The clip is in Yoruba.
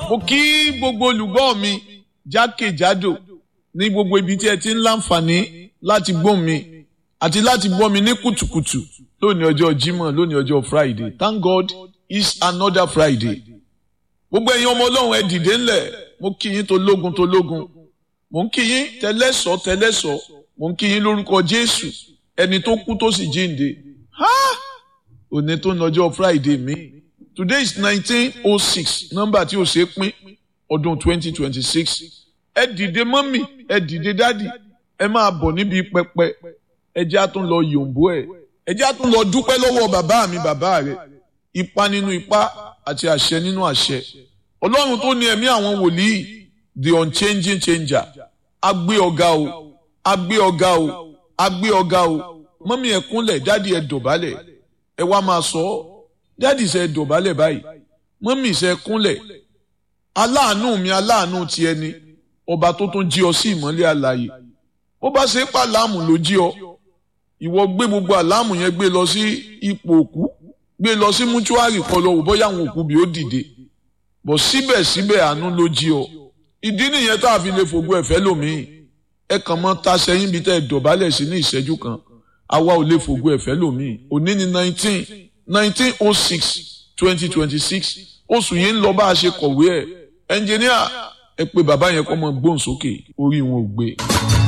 mo kí gbogbo olùgbọ́ mi jákèjádò ní gbogbo ibi tí ẹ ti ń láǹfààní láti gbọ́ mi àti láti gbọ́ mi ní kùtùkùtù lónìí ọjọ́ Jímọ̀ lónìí ọjọ́ Friday thank God it's another Friday gbogbo ẹ̀yin ọmọ Ọlọ́run ẹ dìde ńlẹ̀ mo kí yín tó lógun tó lógun mo ń kí yín tẹlẹ́sọ̀ tẹlẹ́sọ̀ mo ń kí yín lórúkọ Jésù ẹni tó kú tó sì jíǹde òní tó ń lọ́jọ́ Friday mi today is nineteen oh six nọ́mbà tí ó ṣe é pín ọdún twenty twenty six ẹ dìde mọ́mì ẹ dìde dádì ẹ máa bọ̀ níbi pẹpẹ ẹ jẹ́ á tún lọ yòǹbó ẹ̀ ẹ jẹ́ á tún lọ dúpẹ́ lọ́wọ́ bàbá mi bàbá rẹ̀ ipa nínú ipa àti àṣẹ nínú àṣẹ ọlọ́run tó ní ẹ̀mí àwọn wòlíì the unchanging changer agbé ọ̀gá o agbé ọ̀gá o agbé ọ̀gá o mọ́mì ẹ kúnlẹ̀ dádì ẹ dọ̀bálẹ̀ ẹ wá máa sọ ọ́ dádì ṣe dọ̀bálẹ̀ báyìí mọ́mì ṣe kúnlẹ̀ aláàánú mi aláàánú ti ẹni ọba tó tún jí ọ sí ìmọ́lẹ̀ àlàyé ó bá ṣe pa láàmù ló jí ọ ìwọ gbé gbogbo àláàmù yẹn gbé lọ sí ipò òkú gbé lọ sí mútúárì kan lọ wò bóyá àwọn òkú bí ó dìde bọ̀ síbẹ̀síbẹ̀ àánú ló jí ọ ìdí nìyẹn tá a fi lè fògo ẹ̀fẹ́ lòmíì ẹ kàn mọ́ ta sẹ́yìn bí tẹ́ ẹ dọ̀bálẹ̀ sí ní ìṣẹ́jú kan àwa ò lè fògo ẹ̀fẹ́ lòmíì òní ni nineteen nineteen oh six twenty twenty six oṣù yìí ń lọ bá a ṣe kọ̀wé ẹ̀ ẹnjìníà ẹ pé bàbá yẹn kọ́ mọ gbóhùn sókè orí wọn ò gbé.